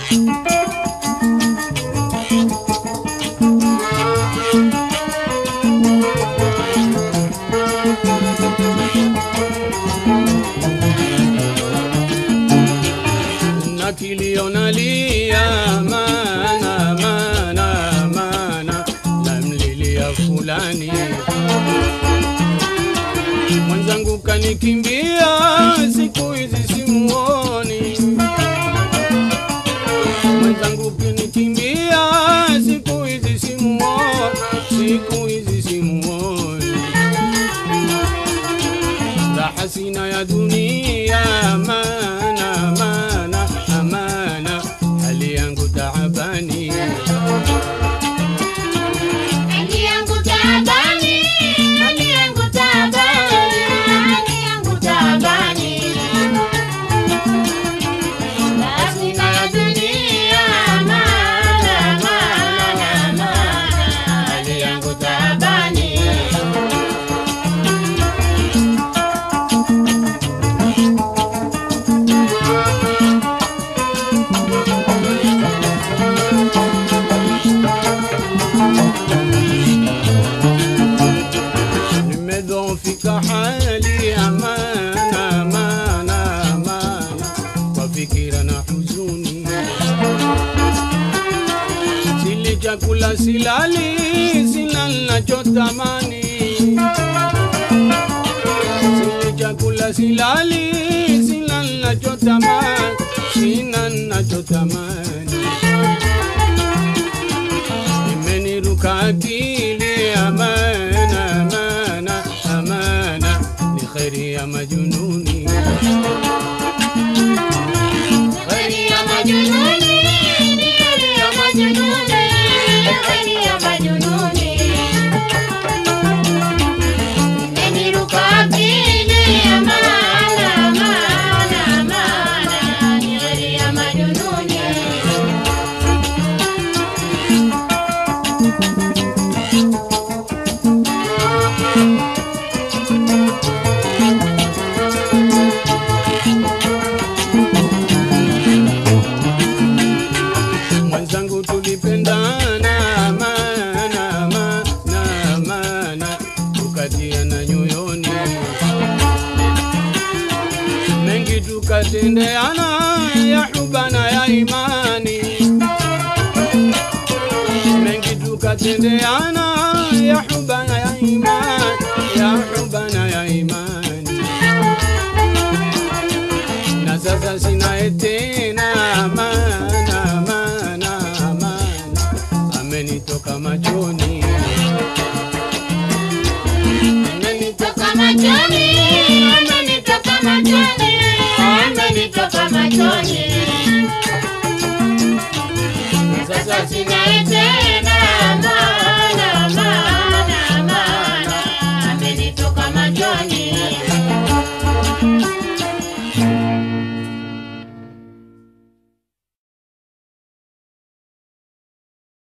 na kilio nalia mana mana mana namlilia fulani mwenzangu kanikimbia siku hizi simuoni mwenzangu kanikimbia siku hizi simuoni siku hizi simuoni raha sina ya dunia mana mana amana hali yangu taabani Hali yangu taabani, hali yangu taabani, hali yangu taabani. Basi na dunia, maana, maana, maana, hali yangu taabani. nimedhoofika hali amana amana amana kwa fikira na huzuni sili chakula silali sina nachotamani sili chakula silali sina nachotamani sina nachotamani imeniruka akili amana amana amana ni kheri ya majununi Kheri ya majununi, ni kheri ya majununi, kheri ya majununi. Imeniruka akili, amana, amana, amana, ni kheri ya majununi. mwenzangu tulipendana mana mana mana tukatiana nyoyoni mengi tukatendeana ya hubana ya imani mengi tukatendeana ya hubana ya imani ya hubana ya imani na sasa sinaye tena mana mana mana amenitoka machoni amenitoka Toka machoni, amenitoka machoni, amenitoka machoni.